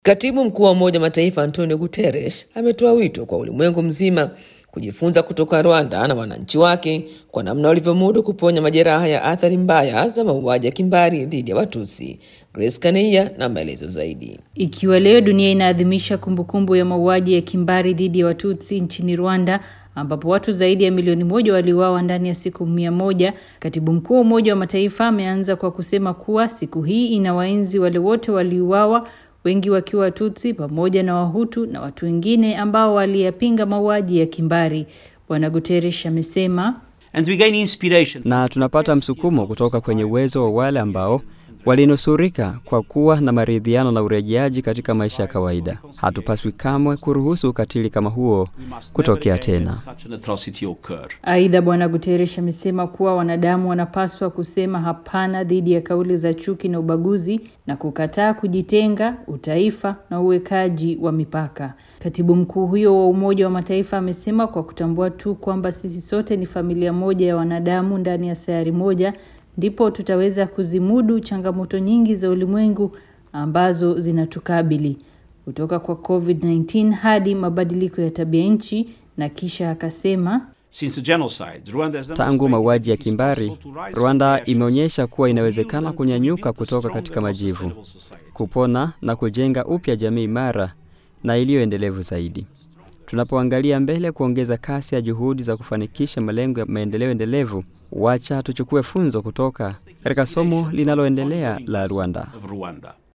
Katibu mkuu wa Umoja wa Mataifa Antonio Guterres ametoa wito kwa ulimwengu mzima kujifunza kutoka Rwanda na wananchi wake kwa namna walivyomudu kuponya majeraha ya athari mbaya za mauaji ya kimbari dhidi ya Watusi. Grace Kaneia na maelezo zaidi. Ikiwa leo dunia inaadhimisha kumbukumbu ya mauaji ya kimbari dhidi ya Watutsi nchini Rwanda ambapo watu zaidi ya milioni moja waliuawa ndani ya siku mia moja, katibu mkuu wa Umoja wa Mataifa ameanza kwa kusema kuwa siku hii inawaenzi wale wote waliuawa, wengi wakiwa Watutsi pamoja na Wahutu na watu wengine ambao waliyapinga mauaji ya kimbari. Bwana Guterres amesema And we gain inspiration. na tunapata msukumo kutoka kwenye uwezo wa wale ambao walinusurika kwa kuwa na maridhiano na urejeaji katika maisha ya kawaida. Hatupaswi kamwe kuruhusu ukatili kama huo kutokea tena. Such an atrocity occur. Aidha, Bwana Guterres amesema kuwa wanadamu wanapaswa kusema hapana dhidi ya kauli za chuki na ubaguzi na kukataa kujitenga, utaifa na uwekaji wa mipaka. Katibu mkuu huyo wa Umoja wa Mataifa amesema kwa kutambua tu kwamba sisi sote ni familia moja ya wanadamu ndani ya sayari moja, ndipo tutaweza kuzimudu changamoto nyingi za ulimwengu ambazo zinatukabili kutoka kwa COVID-19 hadi mabadiliko ya tabia nchi, na kisha akasema Since the genocide, Rwanda has Tangu mauaji ya demonstrated kimbari, it is possible to rise Rwanda from the ashes, imeonyesha kuwa to inawezekana build kunyanyuka and kutoka rebuild a katika stronger, majivu, sustainable society. kupona na kujenga upya jamii imara na iliyoendelevu zaidi. Tunapoangalia mbele kuongeza kasi ya juhudi za kufanikisha malengo ya maendeleo endelevu, wacha tuchukue funzo kutoka katika somo linaloendelea la Rwanda. Of Rwanda.